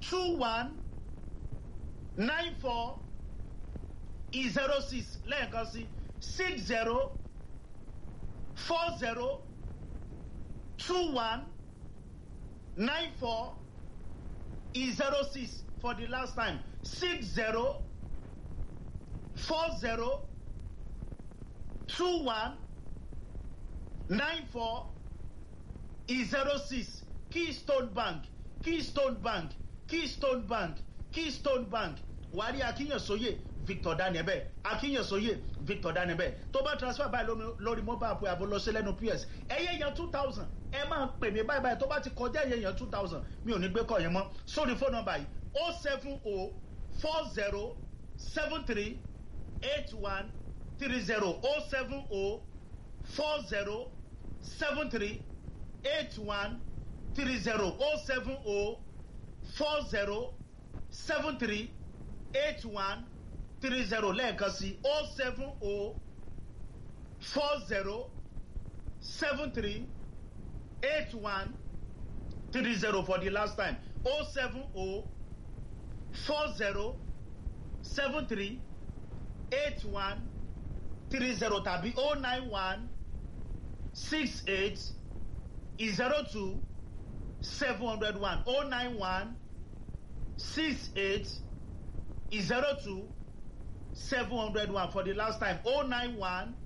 two one nine four zero six lẹ́ẹ̀kan sí six zero four zero two one nine four zero six for the last time six zero four zero two one nine four zero six keystone bank keystone bank keystone bank keystone bank wàá rí akínyẹ̀sóyè victor daniel akínyẹ̀sóyè victor daniel tó bá transfer báyìí lórí mobile app àbò lọ sí lẹ́nu ps ẹ̀yẹ yẹn two thousand ẹ máa pè mí báyìí báyìí tó bá ti kọjá ẹ̀yẹ yẹn two thousand mi ò ní gbé kọ́ yẹn mọ́ sórí fóònù nọmba yìí o seven o four zero seven three eight one three zero o seven o four zero seven three eight one three zero o seven o four zero seven three eight one three zero lẹ́ẹ̀kan sí o seven o four zero seven three eight one three zero for the last time o seven o four zero seven three eight one three zero tàbí o nine one six eight zero two seven hundred one o nine one six eight zero two seven hundred one for the last time o nine one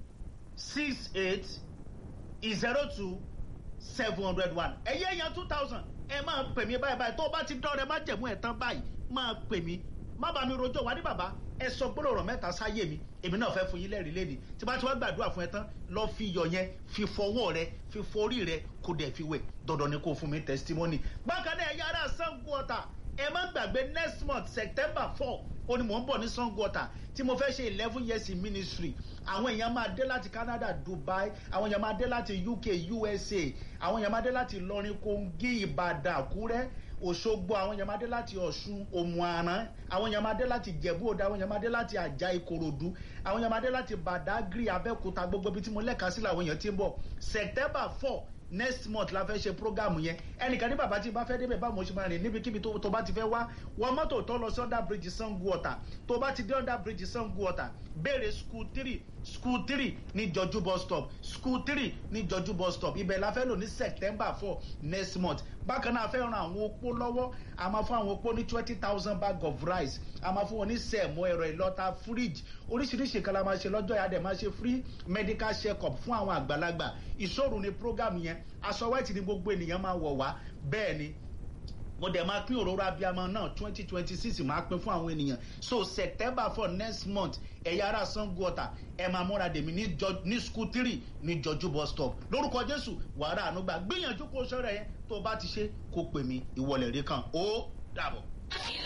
six eight zero two seven hundred one ẹ̀yẹ́ yẹn two thousand ẹ máa pè mí báyìí báyìí tó o bá ti dán rẹ má jẹ̀mú ẹ̀ tán báyìí máa pè mí má bàa mi rojọ́ wá ní bàbá ẹ sọ gbọ́dọ̀ ọ̀rọ̀ mẹ́ta sáyé mi èmi náà fẹ́ fún yín lẹ́rìí lẹ́ni tí bá ti wá gbàdúrà fún ẹ tán lọ fi iyọ̀ yẹn fi fọwọ́ rẹ fi forí rẹ kó dẹ̀ fi wẹ̀ dandan ni kó fún mi testimony. bákan náà ẹ̀yà ara sango ọ̀tà ẹ má gbàgbé next month september four ó ní mò ń bọ̀ ní sango ọ̀tà tí mo fẹ́ ṣe eleven years in ministry àwọn èèyàn máa dé láti canada dubai àwọn èèyàn máa dé láti uk usa àwọn èèyàn máa dé láti ìlọrin kogi ìbàdàn àkúrẹ́ òṣogbo àwọn èèyàn máa dé láti ọ̀ṣun òmùaran àwọn èèyàn máa dé láti jẹ̀bú òde àwọn èèyàn máa dé láti àjà ìkòròdú àwọn èèyàn máa dé láti badagry abẹ́òkúta gbogbo ibi tí mo lẹ́ka sí làwọn èèyàn ti ń bọ̀ september four next month la fẹ́ ṣe programu yẹn ẹnìkan ní bàbá tí bá fẹ́ débẹ̀ báwo mo ṣe máa rìn níbikíbi tó bá ti fẹ́ wá wọ mọ́tò tó lọ sí under bridge sango ọ̀tà tó bá ti dé under bridge sango ọ̀tà béèrè school three school three ní jọjú bus stop school three ní jọjú bus stop ibẹ̀ la fẹ́ lò ní september four next month bákan náà a fẹ́ ran àwọn opó lọ́wọ́ a máa fún àwọn opó ní twenty thousand bag of rice a máa fún wọn ní sẹ̀mó ẹ̀rọ ìlọ́ta fridge oríṣiríṣi kan la máa ṣe lọ́jọ́ yàrá dẹ̀ máa ṣe free medical check up fún àwọn àgbàlagbà ìṣòro ni program yẹn aṣọ white ni gbogbo ènìyàn máa wọ̀ wá bẹ́ẹ̀ ni mo dẹ̀ máa pín òróró abiyamọ náà twenty twenty six máa pín fún àwọn ènìyàn so september for next month ẹ̀yà ara sango ọ̀tà ẹ̀ máa múra dèmí ní school three ní jọjú bus stop lórúkọ jésù wàrà ànúgbà gbìyànjú kó sọ̀rọ̀ yẹn tó o bá ti ṣe kó pè mí ìwọlẹ̀ rí kan ó dàbọ̀.